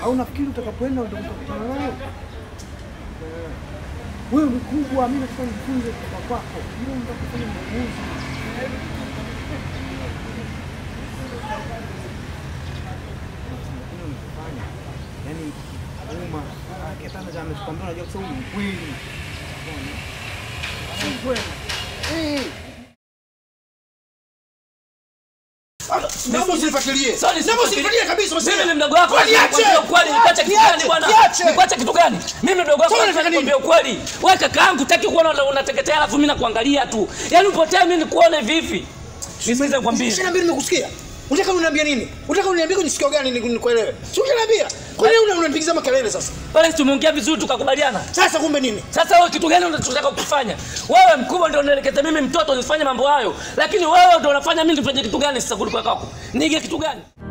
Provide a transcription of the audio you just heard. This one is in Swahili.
Au nafikiri utakapoenda ndio utakutana nayo? Wewe mkubwa, mimi nataka nifunze kutoka kwako. Mimi nataka kufanya maamuzi. Lakini unachofanya, yaani uma akitaka kama amekwambia unajua kusema ni kweli. Ni kweli. Eh. Naomba usinifuatilie. Sorry, Naomba usinifuatilie kabisa. Mimi ni mdogo wako, Kwa niache. nikwambia ukweli, nikuache kitu gani bwana? Niache. Nikuache kitu gani? Mimi mdogo wako, Sasa unataka nini? nikwambia ukweli. Wewe kaka yangu taki kuona una- unateketea alafu mimi nakuangalia tu. Yaani upotee mimi nikuone vipi? Nisikize nikwambie. Usiniambie nimekusikia. Unataka uniambie nini? Unataka uniambie kwenye sikio gani ni- nikuelewe? Si unaniambia. Kwa nini una- unanipigiza makelele sasa? Pale tumeongea vizuri tukakubaliana. Sasa kumbe nini? Sasa wewe kitu gani unachotaka kukifanya? Wewe mkubwa ndio unaelekeza mimi mtoto nifanye mambo hayo. Lakini wewe ndio unafanya mimi nifanye kitu gani sasa kuliko kwako? Nige kitu gani?